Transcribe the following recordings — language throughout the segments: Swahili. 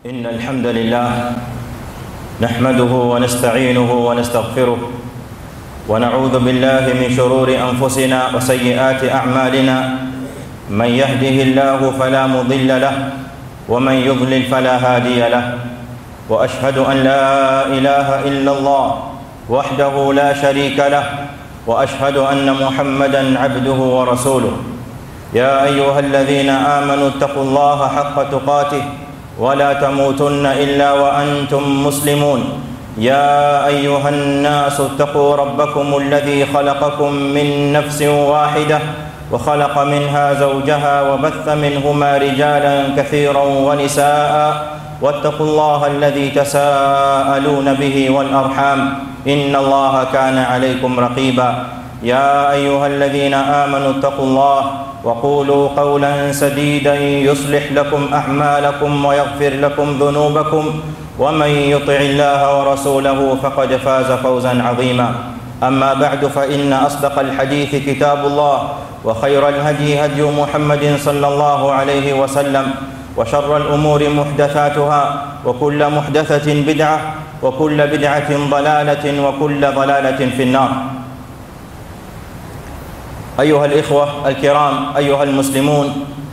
إن الحمد لله نحمده ونستعينه ونستغفره ونعوذ بالله من شرور أنفسنا وسيئات أعمالنا من يهده الله فلا مضل له ومن يضلل فلا هادي له وأشهد أن لا إله إلا الله وحده لا شريك له وأشهد أن محمدا عبده ورسوله يا أيها الذين آمنوا اتقوا الله حق تقاته ولا تموتن الا وانتم مسلمون يا ايها الناس اتقوا ربكم الذي خلقكم من نفس واحده وخلق منها زوجها وبث منهما رجالا كثيرا ونساء واتقوا الله الذي تساءلون به والارحام ان الله كان عليكم رقيبا يا ايها الذين امنوا اتقوا الله وقولوا قولا سديدا يصلح لكم اعمالكم ويغفر لكم ذنوبكم ومن يطع الله ورسوله فقد فاز فوزا عظيما اما بعد فان اصدق الحديث كتاب الله وخير الهدي هدي محمد صلى الله عليه وسلم وشر الامور محدثاتها وكل محدثه بدعه وكل بدعه ضلاله وكل ضلاله في النار ayuha alikhwa alkiram ayuha almuslimun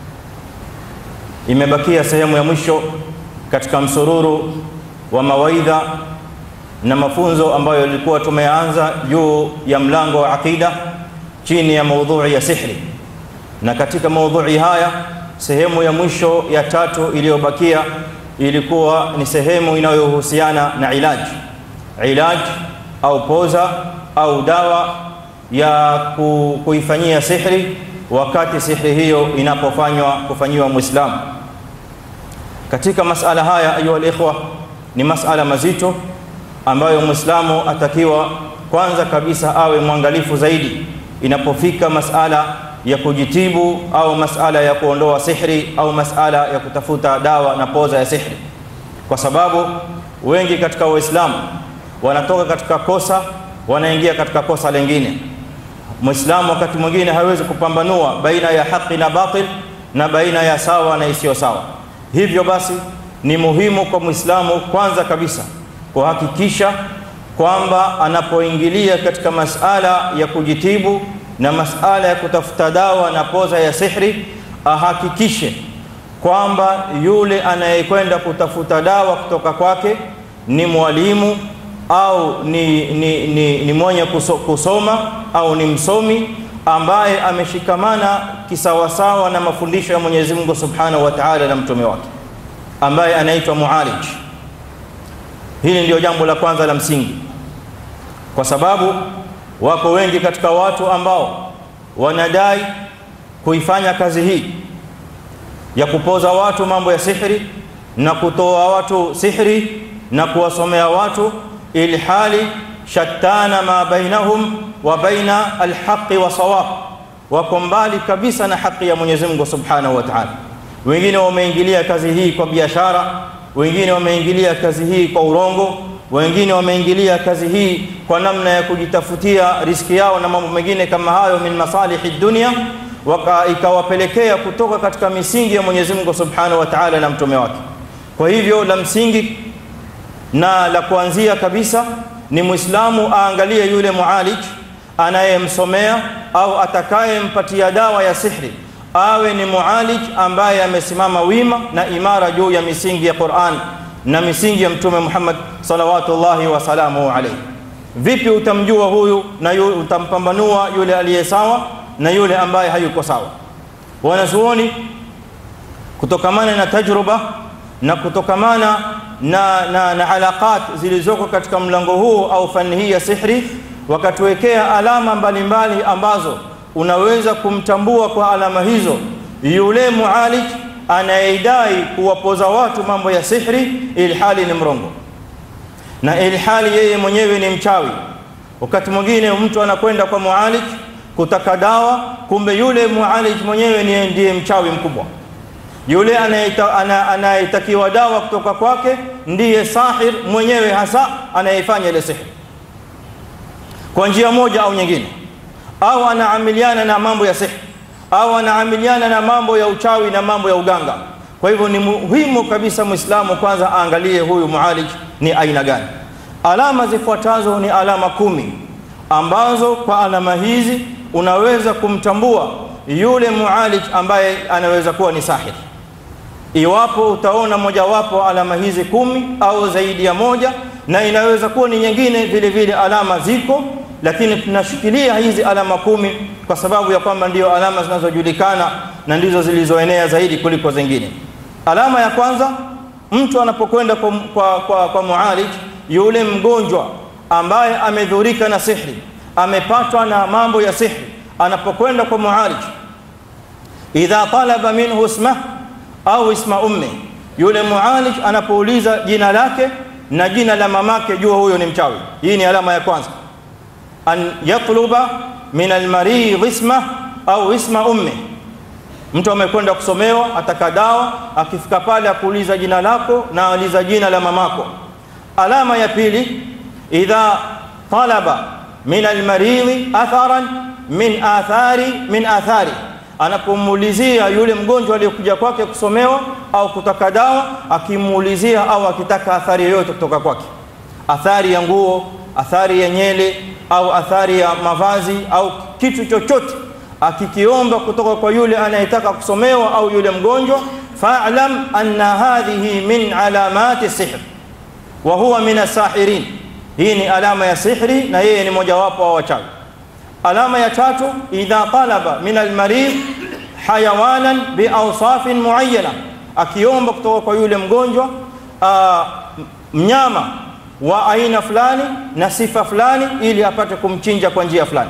imebakia sehemu ya mwisho katika msururu wa mawaidha na mafunzo ambayo ilikuwa tumeanza juu ya mlango wa aqida chini ya maudhui ya sihri na katika maudhui haya sehemu ya mwisho ya tatu iliyobakia ilikuwa ni sehemu inayohusiana na ilaji ilaji au poza au dawa ya kuifanyia sihri wakati sihri hiyo inapofanywa kufanyiwa muislamu katika masala haya ayuha alikhwa ni masala mazito ambayo muislamu atakiwa kwanza kabisa awe mwangalifu zaidi inapofika masala ya kujitibu au masala ya kuondoa sihri au masala ya kutafuta dawa na poza ya sihri kwa sababu wengi katika waislamu wanatoka katika kosa wanaingia katika kosa lingine Muislamu wakati mwingine hawezi kupambanua baina ya haki na batil na baina ya sawa na isiyo sawa. Hivyo basi ni muhimu kwa Muislamu kwanza kabisa kuhakikisha kwamba anapoingilia katika masala ya kujitibu na masala ya kutafuta dawa na poza ya sihri, ahakikishe kwamba yule anayekwenda kutafuta dawa kutoka kwake ni mwalimu au ni, ni, ni, ni mwenye kuso, kusoma au ni msomi ambaye ameshikamana kisawasawa na mafundisho ya Mwenyezi Mungu Subhanahu wa Ta'ala na mtume wake ambaye anaitwa mualij. Hili ndio jambo la kwanza la msingi, kwa sababu wako wengi katika watu ambao wanadai kuifanya kazi hii ya kupoza watu mambo ya sihri na kutoa watu sihri na kuwasomea watu ilhali shattana ma bainahum wa baina alhaqi wa sawab, wako mbali kabisa na haki ya Mwenyezi Mungu Subhanahu wa Ta'ala. Wengine wameingilia kazi hii kwa biashara, wengine wameingilia kazi hii kwa urongo, wengine wameingilia kazi hii kwa namna ya kujitafutia riski yao na mambo mengine kama hayo, min masalihi dunia, ikawapelekea kutoka katika misingi ya Mwenyezi Mungu Subhanahu wa Ta'ala na mtume wake. Kwa hivyo la msingi na la kuanzia kabisa ni Muislamu aangalie yule mualij anayemsomea au atakayempatia dawa ya sihri awe ni mualij ambaye amesimama wima na imara juu ya misingi ya Qur'an na misingi ya Mtume Muhammad salawatullahi wasalamuhu alayhi. Vipi utamjua huyu na yu, utampambanua yule aliye sawa na yule ambaye hayuko sawa? Wanazuoni kutokamana na tajruba na kutokamana na, na, na alaqat zilizoko katika mlango huu au fani hii ya sihri, wakatuwekea alama mbalimbali mbali ambazo unaweza kumtambua kwa alama hizo yule mualij anayedai kuwapoza watu mambo ya sihri ilhali ni mrongo na ilhali yeye mwenyewe ni mchawi. Wakati mwingine mtu anakwenda kwa mualij kutaka dawa, kumbe yule mualij mwenyewe ndiye mchawi mkubwa yule anayetakiwa dawa kutoka kwake ndiye sahir mwenyewe hasa anayefanya ile sihri kwa njia moja au nyingine, au anaamiliana na mambo ya sihri au anaamiliana na mambo ya uchawi na mambo ya uganga. Kwa hivyo ni muhimu kabisa Muislamu kwanza aangalie huyu mualij ni aina gani. Alama zifuatazo ni alama kumi ambazo kwa alama hizi unaweza kumtambua yule mualij ambaye anaweza kuwa ni sahir. Iwapo utaona mojawapo alama hizi kumi au zaidi ya moja, na inaweza kuwa ni nyingine vile vile, alama ziko, lakini tunashikilia hizi alama kumi kwa sababu ya kwamba ndio alama zinazojulikana na ndizo zilizoenea zaidi kuliko zingine. Alama ya kwanza, mtu anapokwenda kwa, kwa, kwa, kwa mualij, yule mgonjwa ambaye amedhurika na sihri, amepatwa na mambo ya sihri, anapokwenda kwa mualij, idha talaba minhu ismah au isma ummi, yule mualij anapouliza jina lake na jina la mamake, jua huyo ni mchawi. Hii ni alama ya kwanza, an yatluba min almaridh isma au isma ummi. Mtu amekwenda kusomewa, ataka dawa, akifika pale akuuliza jina lako na aliza jina la mamako. Alama ya pili, idha talaba min almaridhi atharan min athari min athari anapomuulizia yule mgonjwa aliyokuja kwake kusomewa au kutaka dawa, akimuulizia au akitaka athari yoyote kutoka kwake, athari ya nguo, athari ya nyele au athari ya mavazi au kitu chochote, akikiomba kutoka kwa yule anayetaka kusomewa au yule mgonjwa, fa'lam anna hadhihi min alamati sihr wa huwa min asahirin, hii ni alama ya sihri na yeye ni mojawapo wa wachawi. Alama ya tatu, idha talaba min almaridh hayawanan biawsafin muayyana, akiomba kutoka kwa yule mgonjwa uh, mnyama wa aina fulani na sifa fulani, ili apate kumchinja kwa njia fulani.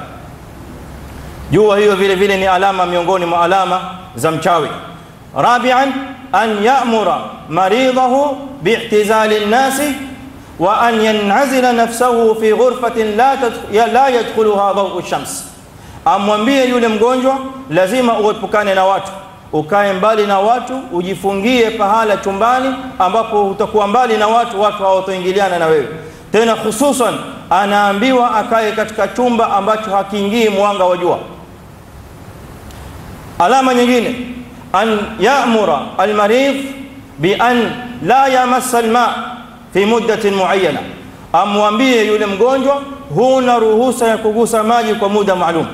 Jua hiyo vile vile ni alama miongoni mwa alama za mchawi. Rabian, an ya'mura maridhahu bi'tizali nnasi wa an yanazila nafsahu fi ghurfatin la, la yadkhuluha dhawu shams, amwambie yule mgonjwa lazima uepukane na watu, ukae mbali na watu, ujifungie pahala chumbani ambapo utakuwa mbali na watu, watu hawatoingiliana na wewe tena. Hususan anaambiwa akae katika chumba ambacho hakiingii mwanga wa jua. Alama nyingine, an ya'mura almaridh bi an la yamassa alma fi muddatin muayyana, amwambie yule mgonjwa huna ruhusa ya kugusa maji kwa muda maalum.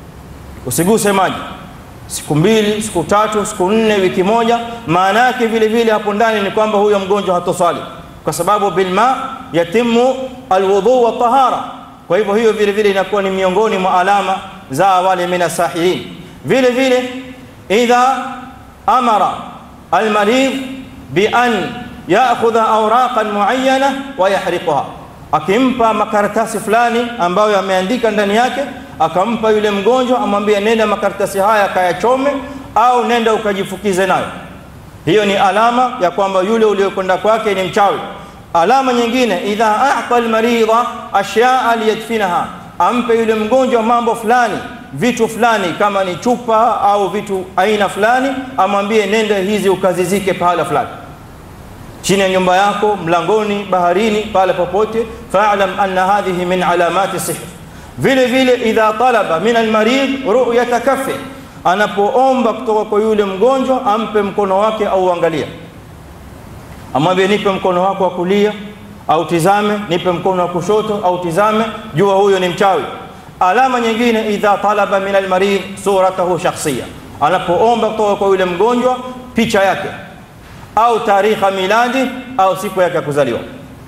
Usiguse maji siku mbili, siku tatu, siku nne, wiki moja. Maana yake vile vile hapo ndani ni kwamba huyo mgonjwa hatosali, kwa sababu bilma yatimu alwudhu wa tahara. Kwa hivyo hiyo vile vile inakuwa ni miongoni mwa alama za wale minasahirin. Vile vile idha amara almaridh bi an yaakhudha awraqan muayyana wa yahriquha, akimpa makaratasi fulani ambayo yameandika ndani yake, akampa yule mgonjwa, amwambie nenda makaratasi haya kayachome, au nenda ukajifukize nayo. Hiyo ni alama ya kwamba yule uliokwenda kwake ni mchawi. Alama nyingine, idha a'ta almaridha ashyaa liyadfinaha, ampe yule mgonjwa mambo fulani, vitu fulani, kama ni chupa au vitu aina fulani, amwambie nenda hizi ukazizike pahala fulani chini ya nyumba yako, mlangoni, baharini, pale popote. Fa'lam anna hadhihi min alamati sihr. Vile vile idha talaba min almarid ru'yata kaffi, anapoomba kutoka kwa yule mgonjwa ampe mkono wake au angalia, amwambie nipe mkono wako wa kulia au tizame, nipe mkono wa kushoto au tizame, jua huyo ni mchawi. Alama nyingine idha talaba min almarid suratahu shakhsiya, anapoomba kutoka kwa yule mgonjwa picha yake au tarikha miladi au siku yake ya kuzaliwa.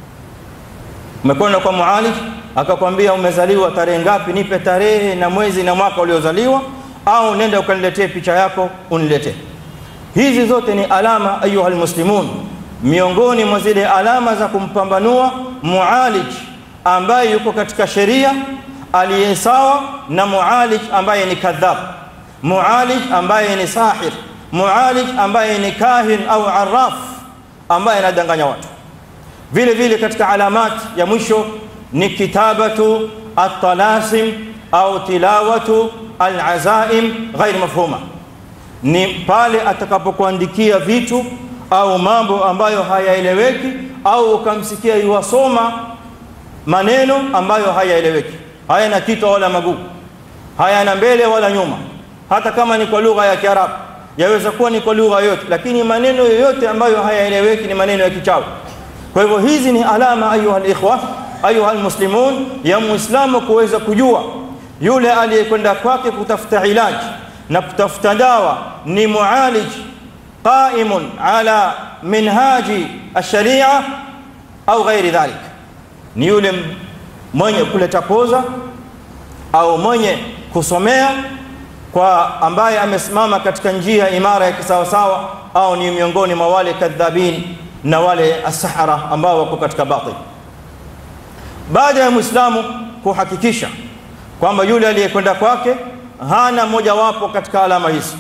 Umekwenda kwa mualij akakwambia umezaliwa tarehe ngapi, nipe tarehe na mwezi na mwaka uliozaliwa, au nenda ukaniletee picha yako uniletee. Hizi zote ni alama, ayuha almuslimun, miongoni mwa zile alama za kumpambanua mualij ambaye yuko katika sheria aliye sawa na mualij ambaye ni kadhab, mualij ambaye ni sahir mualij ambaye ni kahin au arraf ambaye anadanganya watu. Vile vile katika alamat ya mwisho ni kitabatu at-talasim au tilawatu al-azaim ghair mafhuma, ni pale atakapokuandikia vitu au mambo ambayo hayaeleweki, au ukamsikia yuwasoma maneno ambayo hayaeleweki, hayana kitu wala maguu, hayana mbele wala nyuma, hata kama ni kwa lugha ya Kiarabu yaweza kuwa ni kwa lugha yoyote, lakini maneno yoyote ambayo hayaeleweki ni maneno ya kichawi. Kwa hivyo hizi ni alama, ayuha alikhwa, ayuha almuslimun, ya muislamu kuweza kujua yule aliyekwenda kwake kutafuta ilaji na kutafuta dawa ni mualij qaimun ala minhaji alsharia au ghairi dhalik, ni yule mwenye kuleta poza au mwenye kusomea kwa ambaye amesimama katika njia imara ya kisawasawa, au ni miongoni mwa wale kadhabin na wale asahara ambao wako katika batil. Baada ya muislamu kuhakikisha kwamba yule aliyekwenda kwake hana mojawapo katika alama hizi,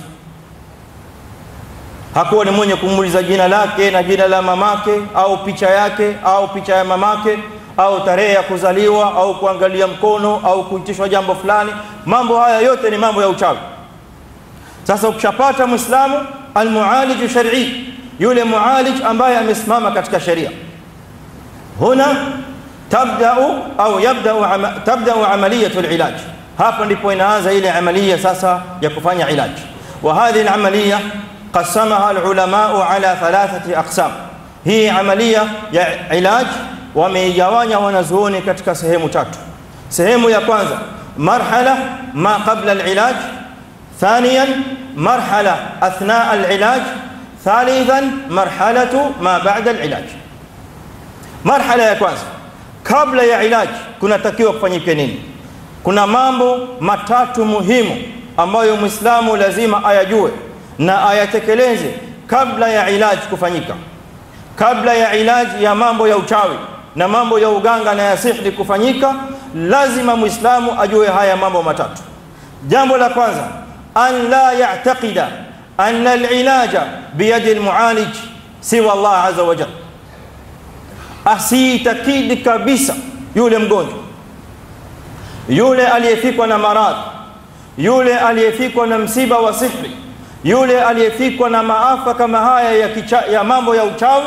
hakuwa ni mwenye kumuuliza jina lake na jina la mamake au picha yake au picha ya mamake au tarehe ya kuzaliwa au kuangalia mkono au kuitishwa jambo fulani. Mambo haya yote ni mambo ya uchawi. Sasa ukishapata muislamu almualiju shar'i, yule mualij ambaye amesimama katika sheria, huna tabdau au yabdau ama, tabdau amaliyatu alilaj, hapa ndipo inaanza ile amalia sasa ya kufanya ilaj. Wa hadhihi alamaliya qasamaha alulamau ala thalathati aqsam, hii amalia ya ilaj wameigawanya wanazuoni katika sehemu tatu. Sehemu ya kwanza marhala ma qabla alilaj, thaniyan marhala athna alilaj, thalithan marhalatu ma ba'da alilaj. Marhala ya kwanza kabla ya ilaji kunatakiwa kufanyike nini? Kuna mambo matatu muhimu ambayo Muislamu lazima ayajue na ayatekeleze kabla ya ilaji kufanyika, kabla ya ilaji ya mambo ya uchawi na mambo ya uganga na ya sihri kufanyika, lazima Muislamu ajue haya mambo matatu. Jambo la kwanza, an la ya'taqida anna alilaja biyadi almualij siwa Allah azza wa jalla asiitakidi kabisa yule mgonjwa, yule aliyefikwa na maradhi, yule aliyefikwa na msiba wa sihri, yule aliyefikwa na maafa kama haya ya, kicha, ya mambo ya uchawi,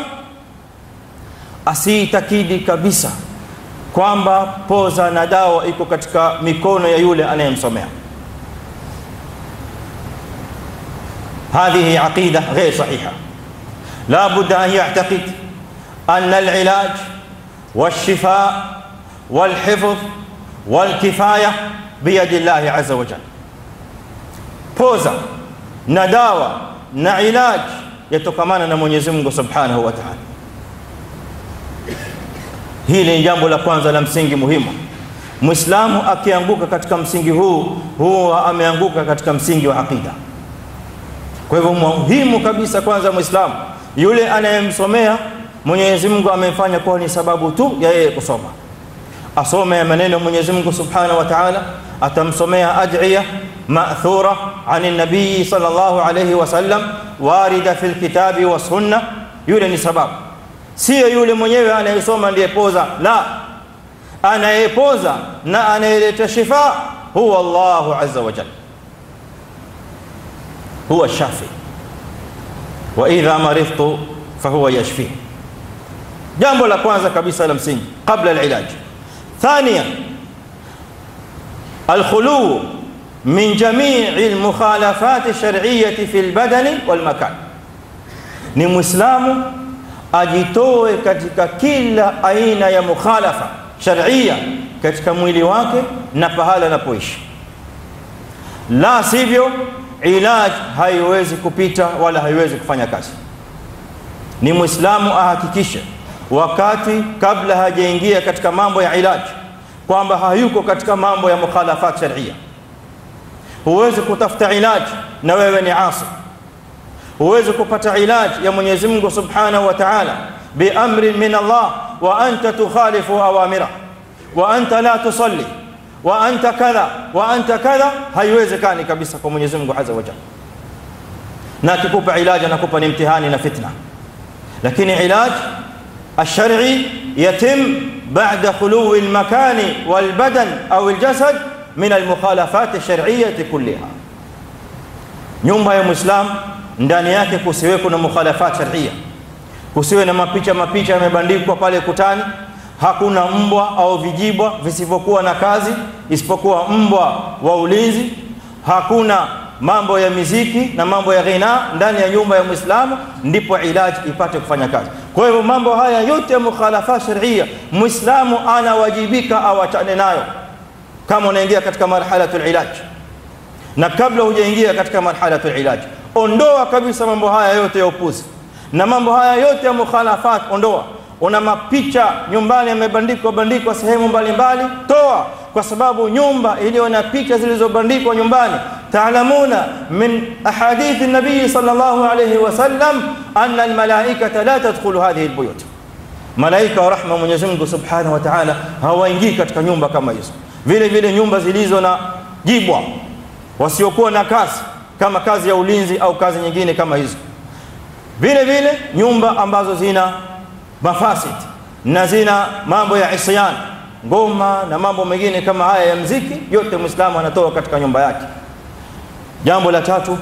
asiitakidi kabisa kwamba poza na dawa iko katika mikono ya yule anayemsomea. Hadhihi aqida ghair sahiha, la budda an ya'taqid أن العلاج والشفاء والحفظ والكفاية بيد الله عز وجل poza na dawa na ilaj yatokamana na Mwenyezi Mungu Subhanahu wa Ta'ala. Hili ni jambo la kwanza la msingi muhimu. Muislamu akianguka katika msingi huu, huwa ameanguka katika msingi wa aqida. Kwa hivyo muhimu kabisa, kwanza Muislamu yule anayemsomea Mwenyezi Mungu amefanya kuwa ni sababu tu ya yeye kusoma, asome maneno Mwenyezi Mungu Subhanahu wa Ta'ala, atamsomea ad'iya ma'thura ani nabii sallallahu alayhi wasallam warida fil kitabi wa sunna. Yule ni sababu, sio yule mwenyewe anayesoma ndiye poza. La, anayepoza na anayeleta shifa huwa Allahu azza wa jalla, huwa shafi wa idha maridtu fahuwa yashfi. Jambo la kwanza kabisa la msingi qabla alilaj. Thania, alkhulu min jamii almukhalafat alshar'iyyah fi albadani walmakan, ni Muislamu ajitoe katika kila aina ya mukhalafa shar'iyya katika mwili wake na pahala anapoishi, la sivyo ilaj haiwezi kupita wala haiwezi kufanya kazi. Ni Muislamu ahakikishe wakati kabla hajaingia katika mambo ya ilaji kwamba hayuko katika mambo ya mukhalafat sharia. Huwezi kutafuta ilaji na wewe ni asi, huwezi kupata ilaji ya Mwenyezi Mungu Subhanahu wa Ta'ala biamrin min Allah wa anta tukhalifu awamira wa anta la tusalli wa anta kadha wa anta kadha, haiwezekani kabisa kwa Mwenyezi Mungu Azza wa Jalla. Na akikupa ilaji anakupa ni mtihani na fitna, lakini ilaji الشرعي يتم بعد خلو المكان والبدن أو الجسد من المخالفات الشرعية كلها nyumba ya Muislam ndani yake kusiweko na mukhalafat sharia, kusiwe na mapicha mapicha yamebandikwa pale kutani. Hakuna mbwa au vijibwa visivyokuwa na kazi isipokuwa mbwa wa ulinzi. Hakuna mambo ya miziki na mambo ya ghina ndani ya nyumba ya Muislamu, ndipo ilaji ipate kufanya kazi. Kwa hivyo mambo haya yote ya mukhalafa sharia, Muislamu anawajibika awachane nayo kama unaingia katika marhalatul ilaj, na kabla hujaingia katika marhalatul ilaj, ondoa kabisa mambo haya yote ya upuzi na mambo haya yote ya mukhalafat, ondoa. Una mapicha nyumbani yamebandikwa bandikwa sehemu mbalimbali, toa, kwa sababu nyumba iliyo na picha zilizobandikwa nyumbani, taalamuna min ahadithi nabii sallallahu alayhi wasallam anna almalaikata la tadkhulu hadhihi albuyut, malaika wa rahma Mwenyezi Mungu subhanahu wa ta'ala hawaingii katika nyumba kama hizo. Vile vile nyumba zilizo na jibwa, wasiokuwa na kazi kama kazi ya ulinzi au kazi nyingine kama hizo vile vile nyumba ambazo zina mafasid na zina mambo ya isyan, ngoma na mambo mengine kama haya ya mziki, yote Muislamu anatoa katika nyumba yake. Jambo la tatu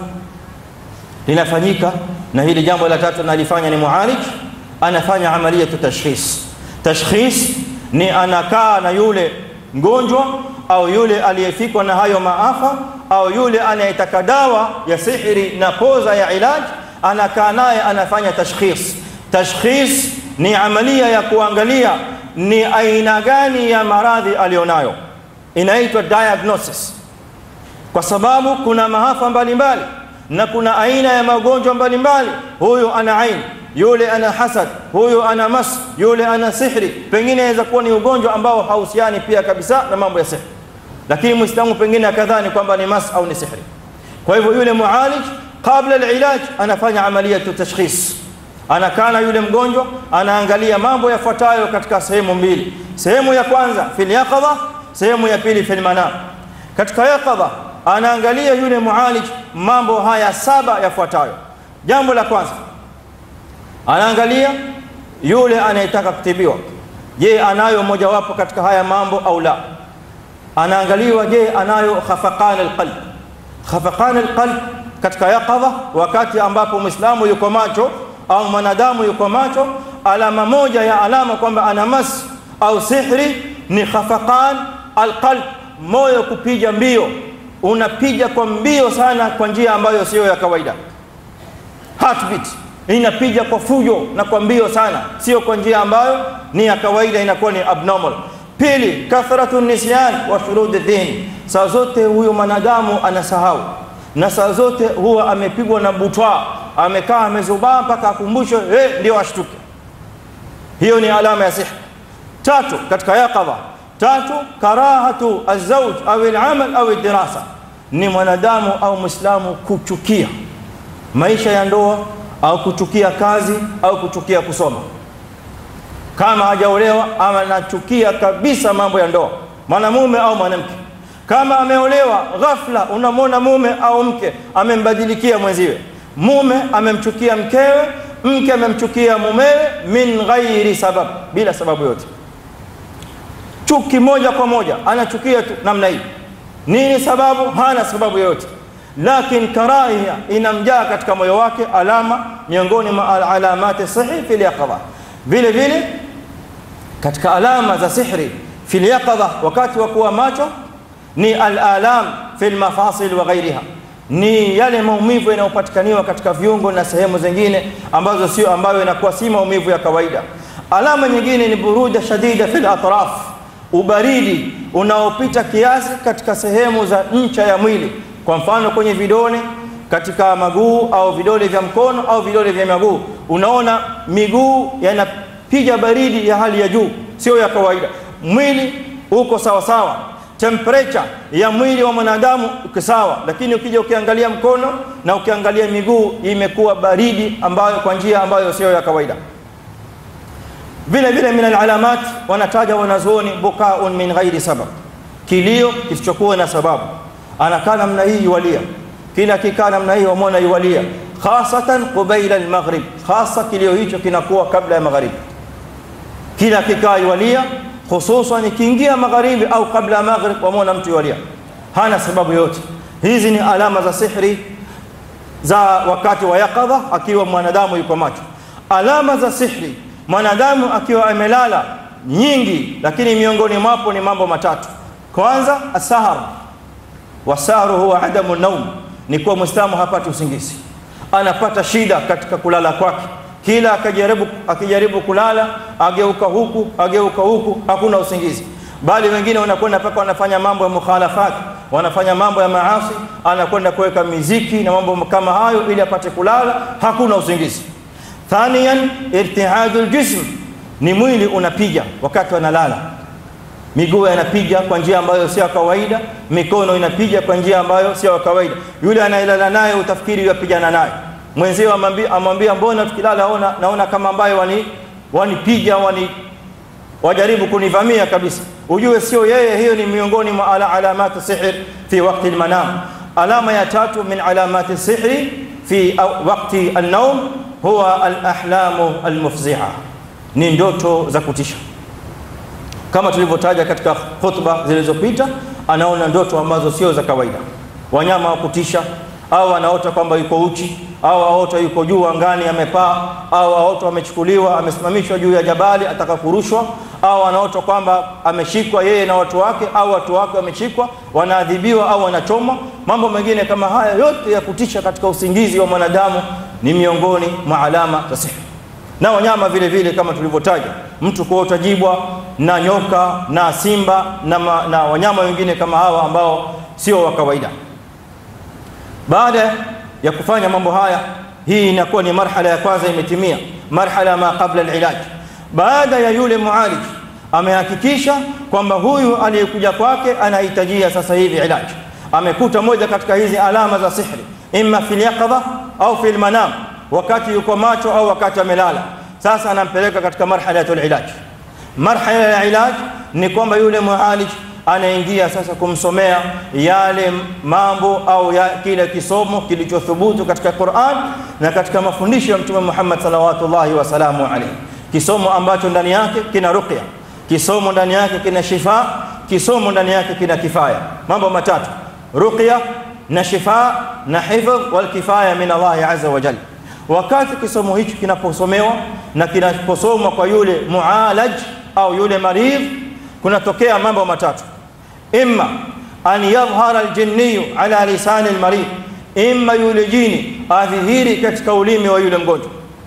linafanyika, na hili jambo la tatu nalifanya ni mualij, anafanya amaliyatu tashkhis. Tashkhis ni anakaa na yule mgonjwa au yule aliyefikwa na hayo maafa au yule anayetaka dawa ya sihiri na poza ya ilaji anakaa naye anafanya tashkhis. Tashkhis ni amalia ya kuangalia ni aina gani ya maradhi alionayo, inaitwa diagnosis, kwa sababu kuna maafa mbalimbali na kuna aina ya magonjwa mbalimbali. Huyu ana ain, yule ana hasad, huyu ana mas, yule ana sihri. Pengine inaweza kuwa ni ugonjwa ambao hauhusiani pia kabisa na mambo ya sihri, lakini Muislamu pengine akadhani kwamba ni mas au ni sihri. Kwa hivyo yule mualij kabla alilaj anafanya amaliyatu tashkhis, anakaa na yule mgonjwa, anaangalia mambo yafuatayo katika sehemu mbili. Sehemu ya kwanza fil yaqadha, sehemu ya pili fil manam. Katika yaqadha anaangalia yule mualij mambo haya saba yafuatayo. Jambo la kwanza anaangalia yule anayetaka kutibiwa, je, anayo mojawapo katika haya mambo au la? Anaangaliwa, je, anayo khafaqan alqalb. Khafaqan alqalb katika yaqadha, wakati ambapo Muislamu yuko macho au mwanadamu yuko macho, alama moja ya alama kwamba ana mas au sihri ni khafaqan alqalb, moyo kupiga mbio, unapiga kwa mbio sana kwa njia ambayo sio ya kawaida. Heartbeat inapiga kwa fujo na kwa mbio sana, sio kwa njia ambayo ni ya kawaida, inakuwa ni abnormal. Pili, kathratu nisyan wa shurud din, saa zote huyo mwanadamu anasahau na saa zote huwa amepigwa na butwa, amekaa amezubaa mpaka akumbushwe, eh, ndio ashtuke. Hiyo ni alama ya sihri. Tatu, katika yaqadha, tatu karahatu azauj au alamal au dirasa, ni mwanadamu au Muislamu kuchukia maisha ya ndoa au kuchukia kazi au kuchukia kusoma. Kama hajaolewa ama anachukia kabisa mambo ya ndoa, mwanamume au mwanamke kama ameolewa ghafla, unamwona mume au mke amembadilikia mwenziwe, mume amemchukia mkewe, mke amemchukia mumewe, min ghairi sabab, bila sababu yote, chuki moja kwa moja, anachukia tu namna hii. Nini sababu? Hana sababu yoyote, lakini karahia inamjaa katika moyo wake, alama miongoni mwa alamati sihri fil yaqadha. Vile vile katika alama za sihri fil yaqadha, wakati wa kuwa macho ni alalam fi lmafasil wa ghairiha, ni yale maumivu yanayopatikaniwa katika viungo na sehemu zingine ambazo sio, ambayo inakuwa si maumivu ya kawaida. Alama nyingine ni buruda shadida fi latraf, ubaridi unaopita kiasi katika sehemu za ncha ya mwili, kwa mfano kwenye vidole, katika maguu au vidole vya mkono au vidole vya miguu. Unaona miguu yanapiga baridi ya hali ya juu, sio ya kawaida. Mwili uko sawasawa temperature ya mwili wa mwanadamu uko sawa, lakini ukija ukiangalia mkono na ukiangalia miguu imekuwa baridi, ambayo kwa njia ambayo sio ya kawaida. Vile vile min alalamat, wanataja wanazuoni bukaun min ghairi sabab, kilio kisichokuwa na sababu. Anakaa namna hii yualia, kila kikaa namna hii wamwona yualia, khasatan qubaila almaghrib, hasa kilio hicho kinakuwa kabla ya magharibi. Kila kikaa yualia hususan ikiingia magharibi au kabla ya maghrib, wamwona mtu yualia, hana sababu yote. Hizi ni alama za sihri za wakati wa yaqadha, akiwa mwanadamu yuko macho. Alama za sihri mwanadamu akiwa amelala nyingi, lakini miongoni mwapo ni mambo matatu. Kwanza, asahar, wasaharu huwa adamu naum, ni kuwa Muislamu hapati usingizi, anapata shida katika kulala kwake. Kila akijaribu akijaribu kulala, ageuka huku ageuka huku, hakuna usingizi. Bali wengine wanakwenda mpaka wanafanya mambo ya mukhalafati, wanafanya mambo ya maasi, anakwenda kuweka miziki na mambo kama hayo ili apate kulala, hakuna usingizi. Thaniyan, irtihadul jism, ni mwili unapiga wakati wanalala miguu yanapiga kwa njia ambayo sio kawaida, mikono inapiga kwa njia ambayo sio kawaida. Yule anayelala naye utafikiri yapigana naye mwenzio, amwambia mbona tukilala ona, naona kama ambayo wani wanipiga wani wajaribu kunivamia kabisa, ujue sio yeye. Hiyo ni miongoni mwa ala alamati sihr fi waqti almanam. Alama ya tatu min alamati sihri fi waqti alnaum huwa alahlamu almufzi'a, ni ndoto za kutisha kama tulivyotaja katika khutba zilizopita, anaona ndoto ambazo sio za kawaida, wanyama wa kutisha, au anaota kwamba yuko uchi, au aota yuko juu angani amepaa, au aota amechukuliwa amesimamishwa juu ya jabali ataka kurushwa, au anaota kwamba ameshikwa yeye na watu wake, au watu wake wameshikwa wanaadhibiwa, au wanachomwa. Mambo mengine kama haya yote ya kutisha katika usingizi wa mwanadamu ni miongoni mwa alama za sihri na wanyama vile vile kama tulivyotaja, mtu kuota jibwa na nyoka na simba na, ma, na wanyama wengine kama hawa ambao sio wa kawaida. Baada ya kufanya mambo haya, hii inakuwa ni marhala ya kwanza imetimia, marhala ma qabla alilaj. Baada ya yule mualij amehakikisha kwamba huyu aliyekuja kwake anahitajia sasa hivi ilaj, amekuta moja katika hizi alama za sihri, imma fil yaqadha au fil manam wakati yuko macho au wakati amelala. Sasa anampeleka katika marhalatul ilaj. Marhala ya ilaj ni kwamba yule mualij anaingia sasa kumsomea yale mambo au ya kile kisomo kilichothubutu katika Qur'an na katika mafundisho ya Mtume Muhammad salawatullahi wasalamu alayhi, kisomo ambacho ndani yake kina ruqya, kisomo ndani yake kina shifa, kisomo ndani yake kina kifaya. Mambo matatu: ruqya na shifa na hifdh wal kifaya min Allah azza wa jalla. Wakati kisomo hichi kinaposomewa na kinaposomwa kwa yule mualaj au yule maridh, kunatokea mambo matatu: imma an yadhhara aljinniyu ala lisani almaridh, imma yule jini adhihiri katika ulimi wa yule mgonjwa.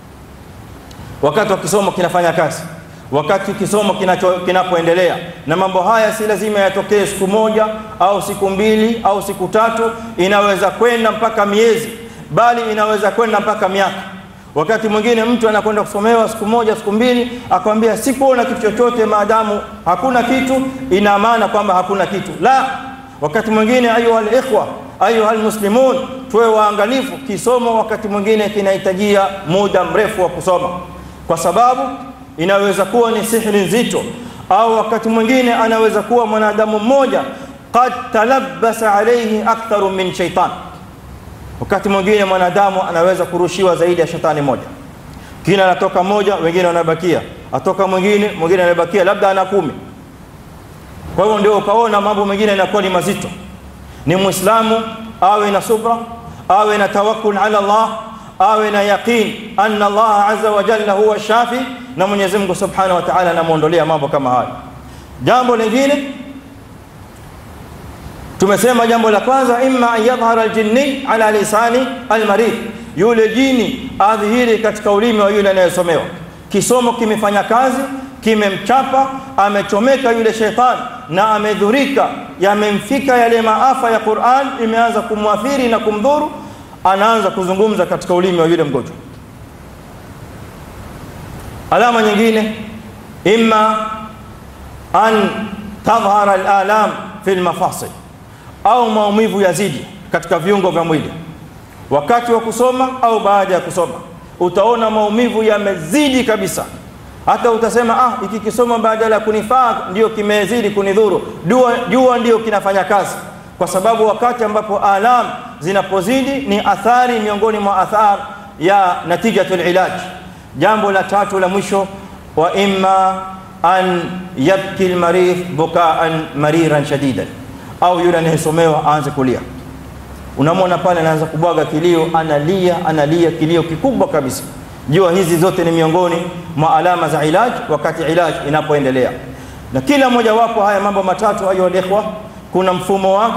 Wakati wa kisomo kinafanya kazi, wakati kisomo kinapoendelea, na mambo haya si lazima yatokee siku moja au siku mbili au siku tatu, inaweza kwenda mpaka miezi bali inaweza kwenda mpaka miaka. Wakati mwingine mtu anakwenda kusomewa siku moja siku mbili, akwambia sikuona kitu chochote. Maadamu hakuna kitu, ina maana kwamba hakuna kitu. La, wakati mwingine, ayuha alikhwa, ayuha almuslimun, tuwe waangalifu. Kisomo wakati mwingine kinahitajia muda mrefu wa kusoma, kwa sababu inaweza kuwa ni sihri nzito, au wakati mwingine anaweza kuwa mwanadamu mmoja qad talabbasa alayhi aktharu min shaitan wakati mwingine mwanadamu anaweza kurushiwa zaidi ya shetani moja, kina anatoka moja, wengine wanabakia, atoka mwingine, mwingine anabakia, labda ana kumi. Kwa hiyo ndio ukaona mambo mengine yanakuwa ni mazito. Ni Muislamu awe na subra, awe na tawakkul ala Allah, awe na yaqin anna Allah azza wa jalla huwa shafi, na Mwenyezi Mungu subhanahu wa ta'ala anamuondolea mambo kama hayo. Jambo lingine tumesema jambo la kwanza, imma an yadhhara aljinni ala lisani almaridh, yule jini adhihiri katika ulimi wa yule anayesomewa. Kisomo kimefanya kazi, kimemchapa, amechomeka yule shetani na amedhurika, yamemfika yale maafa ya Qur'an, imeanza kumwathiri na kumdhuru, anaanza kuzungumza katika ulimi wa yule mgonjwa. Alama nyingine, imma an tadhhara alalam fi almafasil au maumivu yazidi katika viungo vya mwili wakati wa kusoma au baada ya kusoma, utaona maumivu yamezidi kabisa, hata utasema ah, iki kisoma badala ya kunifaa ndio kimezidi kunidhuru. Jua, jua ndio kinafanya kazi, kwa sababu wakati ambapo alam zinapozidi ni athari miongoni mwa athar ya natijatul ilaj. Jambo la tatu la mwisho, wa imma an yabki almaridh bukaan mariran shadidan au yule anayesomewa aanze kulia. Unamwona pale anaanza kubwaga kilio, analia analia kilio kikubwa kabisa. Jua hizi zote ni miongoni mwa alama za ilaj, wakati ilaj inapoendelea. Na kila moja wapo haya mambo matatu, ayo ikhwa, kuna mfumo wake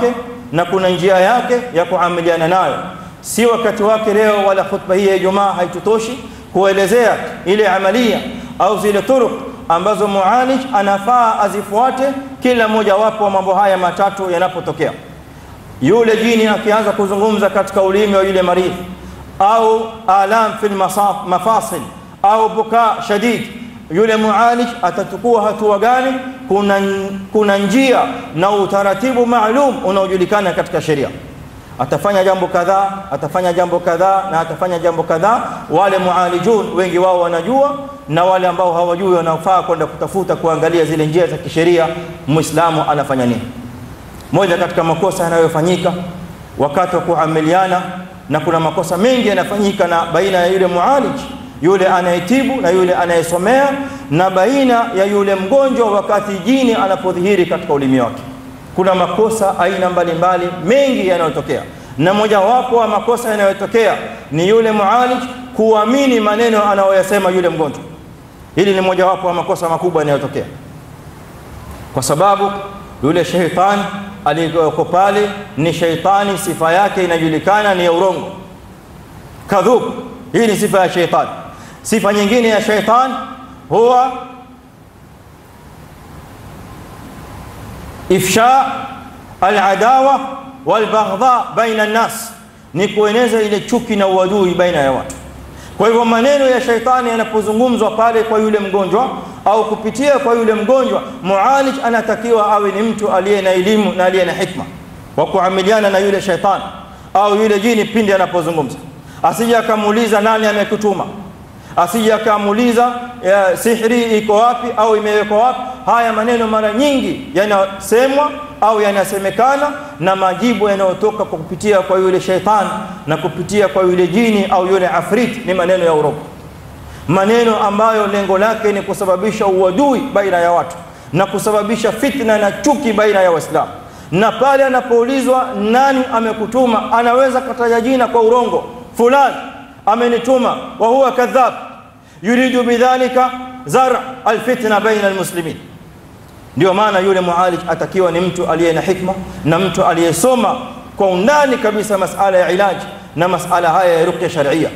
na kuna njia yake ya kuamiliana nayo si wakati wake leo wala khutba hii ya Ijumaa haitutoshi kuelezea ile amalia au zile turuq ambazo mualij anafaa azifuate kila moja wapo wa mambo haya matatu yanapotokea yule jini akianza kuzungumza katika ulimi wa yule maridhi au alam fil mafasil au buka shadid yule mualij atachukua hatua gani kuna, kuna njia na utaratibu maalum unaojulikana katika sheria atafanya jambo kadhaa atafanya jambo kadhaa na atafanya jambo kadhaa wale mualijun wengi wao wanajua na wale ambao hawajui wanafaa kwenda kutafuta kuangalia zile njia za kisheria muislamu anafanya nini moja katika makosa yanayofanyika wakati wa kuamiliana na kuna makosa mengi yanafanyika na baina ya yule mualij yule anayetibu na yule anayesomea na baina ya yule mgonjwa wakati jini anapodhihiri katika ulimi wake kuna makosa aina mbalimbali mengi yanayotokea na mojawapo wa makosa yanayotokea ni yule mualij kuamini maneno anayoyasema yule mgonjwa hili ni mojawapo wa makosa makubwa yanayotokea kwa sababu yule sheitani aliyeko pale ni sheitani sifa yake inajulikana ni ya urongo kadhub hii ni sifa ya sheitani sifa nyingine ya sheitani huwa ifsha aladawa walbaghdha baina nnas ni kueneza ile chuki na uadui baina ya watu kwa hivyo maneno ya shaitani yanapozungumzwa pale kwa yule mgonjwa au kupitia kwa yule mgonjwa mualij anatakiwa awe ni mtu aliye na elimu na aliye na hikma wa kuamiliana na yule shaitani au yule jini pindi anapozungumza asije akamuuliza nani amekutuma asije akamuuliza sihri iko wapi au imewekwa wapi haya maneno mara nyingi yanasemwa au yanasemekana na majibu yanayotoka kwa kupitia kwa yule shaitani na kupitia kwa yule jini au yule afrit ni maneno ya urongo maneno ambayo lengo lake ni kusababisha uadui baina ya watu na kusababisha fitna na chuki baina ya waislamu na pale anapoulizwa nani amekutuma anaweza kataja jina kwa urongo fulani amenituma wa huwa kadhab yuridu bidhalika zar alfitna baina almuslimin ndio maana yule mualij atakiwa ni mtu aliye na hikma na mtu aliyesoma kwa undani kabisa masala ya ilaji na masala haya ya ruqya sharia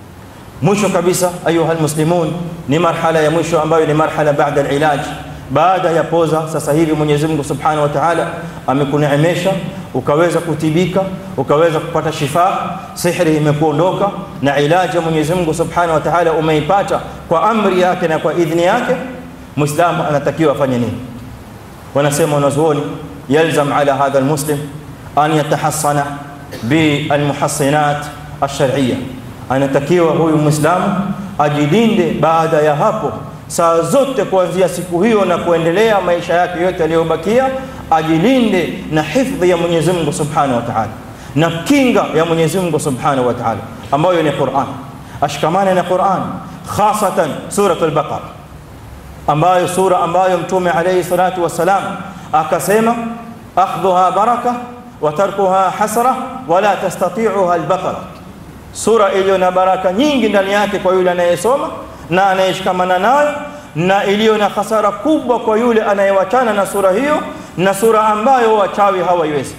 mwisho kabisa ayuha almuslimun ni marhala ya mwisho ambayo ni marhala baada alilaj baada ya poza sasa hivi Mwenyezi Mungu Subhanahu wa Ta'ala amekuneemesha ukaweza kutibika ukaweza kupata shifa sihri imekuondoka na ilaji ya Mwenyezi Mungu Subhanahu wa Ta'ala umeipata kwa amri yake na kwa idhni yake muislamu anatakiwa afanye nini wanasema wanazuoni yalzam ala hadha almuslim an yatahassana bilmuhassinat alshar'iyya anatakiwa huyu muislamu ajilinde baada ya hapo saa zote kuanzia siku hiyo na kuendelea maisha yake yote yaliyobakia ajilinde na hifdhi ya Mwenyezi Mungu Subhanahu wa Ta'ala na kinga ya Mwenyezi Mungu Subhanahu wa Ta'ala ambayo ni Qur'an ashikamane na Qur'an khasatan suratul Baqara ambayo sura ambayo mtume alayhi salatu wassalam akasema akhdhuha baraka wa tarkuha hasra wala tastati'uha al-baqara sura iliyo na baraka nyingi ndani yake kwa yule anayesoma na anayeshikamana nayo na iliyo na hasara kubwa kwa yule anayewachana na sura hiyo na sura ambayo wachawi hawaiwezi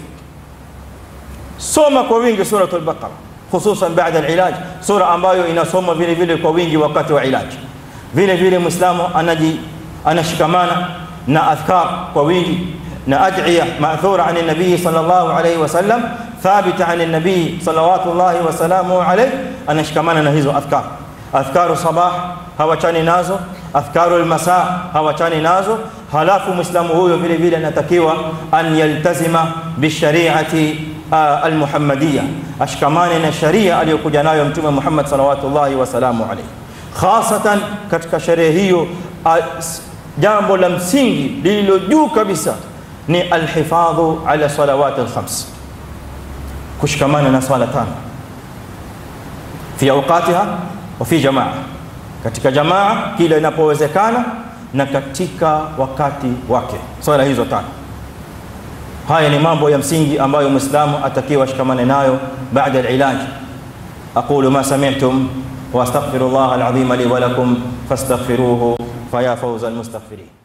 soma kwa wingi suratul baqara hususan baada alilaj sura ambayo inasoma vile vile kwa wingi wakati wa ilaji vile vile muislamu anaji anashikamana na adhkar kwa wingi na ad'iya ma'thura an an-nabii sallallahu alayhi wasallam thabita an an-nabii salawatullahi wa salamuhu alayhi anashikamana na hizo adhkar adhkaru sabah hawachani nazo adhkaru almasa hawachani nazo halafu muislamu huyo vile vile anatakiwa an yaltazima bishariati almuhammadiyya ashikamane na sharia aliyokuja nayo mtume Muhammad salawatullahi wa salamu alayhi khasatan katika sherehe hiyo jambo la msingi lililo juu kabisa ni alhifadhu ala salawat alkhams kushikamana na swala tano fi awqatiha wa fi jamaa katika jamaa kila inapowezekana na katika wakati wake swala hizo tano haya ni mambo ya msingi ambayo muislamu atakiwa shikamane nayo baada alilaj aqulu ma sami'tum واستغفر الله العظيم لي ولكم فاستغفروه فيا فوز المستغفرين